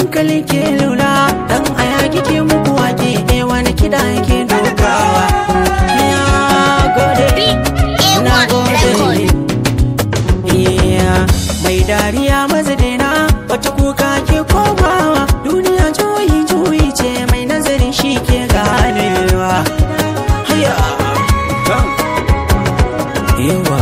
hankali ke lura dan aya kike muku wake eh wani kida yake dokawa ya gode na gode iya mai dariya mazadina wata kuka ke komawa duniya juyi juyi ce mai nazarin shi ke ganewa haya yawa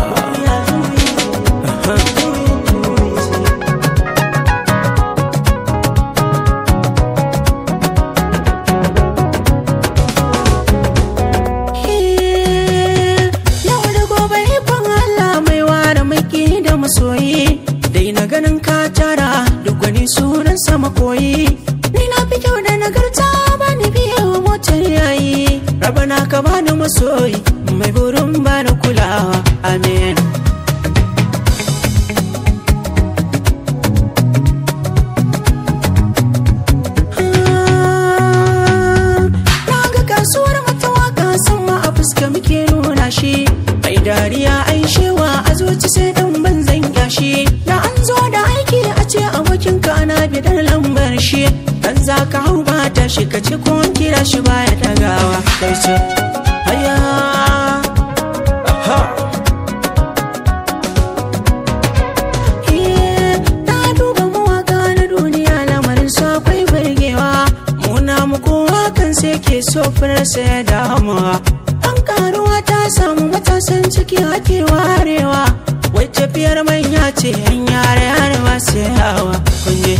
Yau da gobe ikon Allah mai ware maki da masoyi Dai na ganin ka tara duk wani sunan sama koyi Ni na fi kyau da nagarta ba ni biya wa motar yayi Rabana ka bani masoyi mai burin bani kulawa Amen Na ga kasuwar mata waka sama a fuska muke nuna shi Mai dariya ai shewa a zuci sai dan banzan yashi Da an zo da aiki a ce abokin ka ana bidar lambar shi Dan za ka hau ba ta shi ka ce ko an kira shi baya dagawa Kai ce haya Aha Na duba mawaka na duniya lamarin su akwai burgewa Muna mu kowa kan sai ke so firarsa ya damuwa An karuwa ta samu matasan ciki ake warewa Wai tafiyar manya ce yan yare yare masu yawa kunje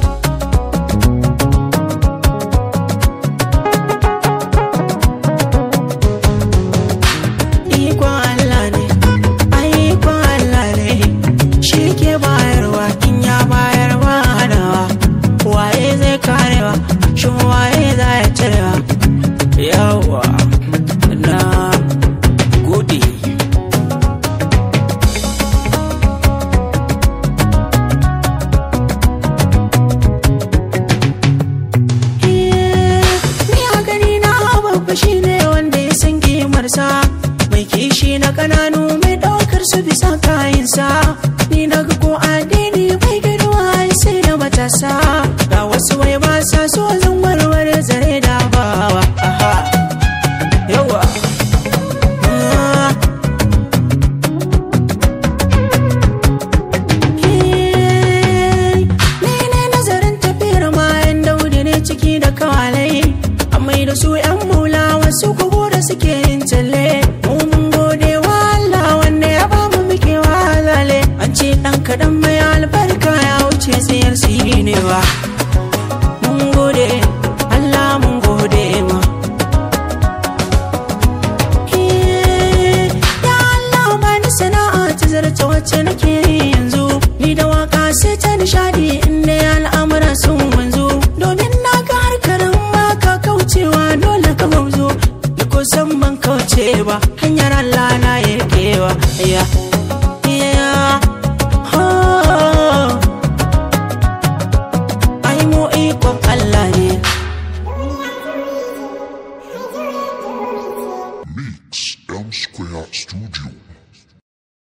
Ikon Allah ne, ai ikon Allah ne, shi ke bayarwa in ya bayar ba hanawa. Waye zai karewa, shin waye za ya cirewa? Yawa, na gode. Ni a gani na babba shi ne wanda ya san kimarsa mai kishi na kananu mai daukar su bisa kayansa ni na ga ko addini bai girma sai da matasa ga wasu wai ba sa so zan warware zare da bawa aha yawa Ah. Mene nazarin tafiyar mayan daudi ne ciki da kawalai Amai da su yan mula wasu kugu da suke yin talle Mun gode wa Allah wanda ya ba mu muke walale An ce ɗan kaɗan mai albarka ya wuce tsayar ne ba Mun gode Allah mun gode ma Ya Allah bani sana'a ta zarta wacce nake yi yanzu Ni da waka sai ta nishadi